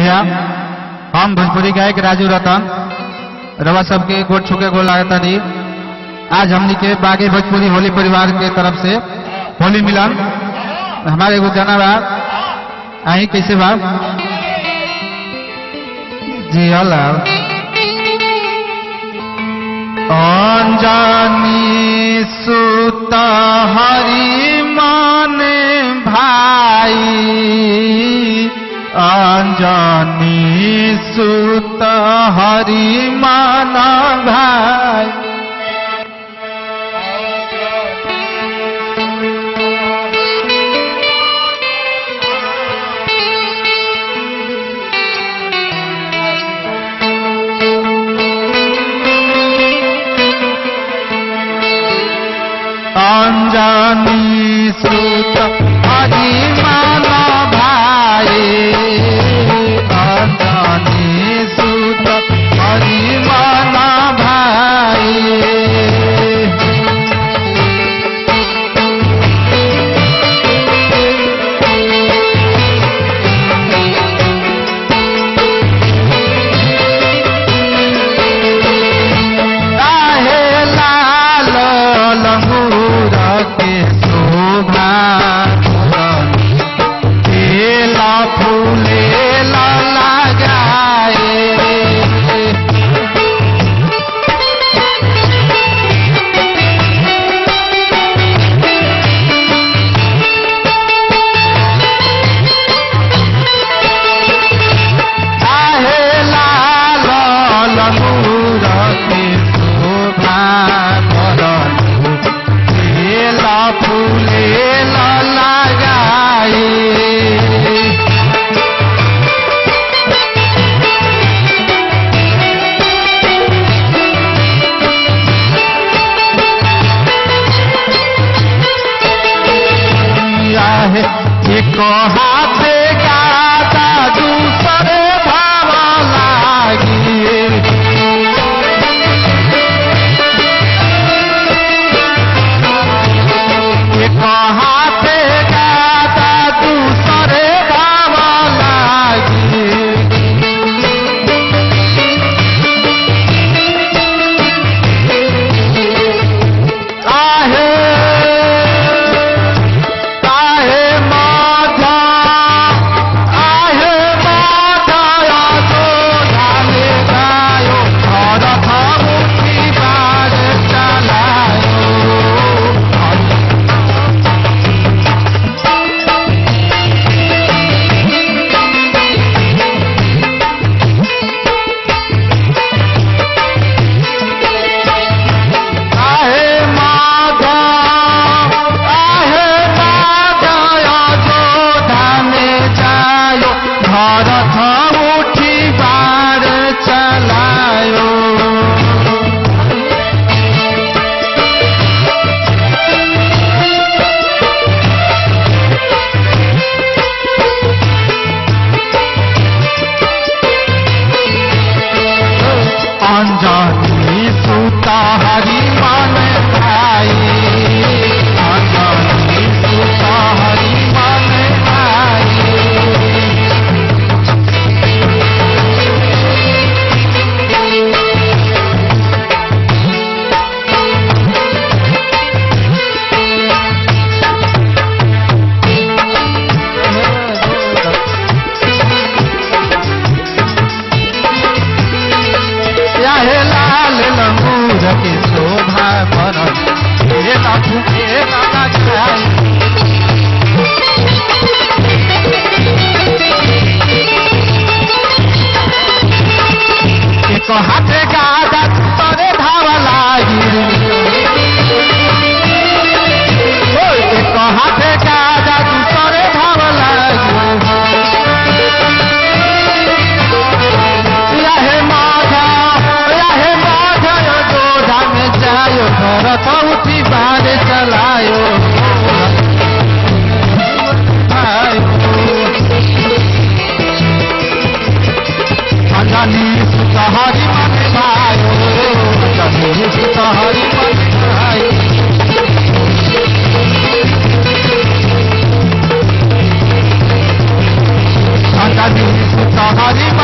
भैया हम भोजपुरी गायक राजू रतन रवा सबके गोट छुके गोल लागता दी आज हमनी के बागे भोजपुरी होली परिवार के तरफ से होली मिलन हमारे एगो गाना बा आई कैसे बा जी हला अंजानी सुत हरि माने भाई अंजानी सुत हरि मान भाई अंजानी सुत हरि मान भाई अंजानी सुत हरि मान भाई काहे लाल लंगूर के शोभा केला फूले लगाए काहे लाल लंगूर के शोभा करलू केला फूले लगाए है एक हाथ गाता दूसरे भाव लागी एक हाथ गाता दूसरे भाव लागी काहे काहे माधा काहे माधा तो ढाले गायो और थामुखी बार चलायो आहे माधा आहे माधा जोधा में जायो भरत उठी बार चलायो अंजनी सुता हरि मन भाई अंजनी सुता हरि मन भाई चाहे लाल लंगूर के शोभा बनल हे बाबू के नाना जाई एक हाथे गादा तरे धावा लागी ओ, एक हाथे गादा तरे धावा लागी रहे माधा रहे माधा जोधा में जायो भरत उठी बार चलायो अंजनी सुतहरी मन भायो अंजनी सुतहरी मन भायो अंजनी सुत तोहरी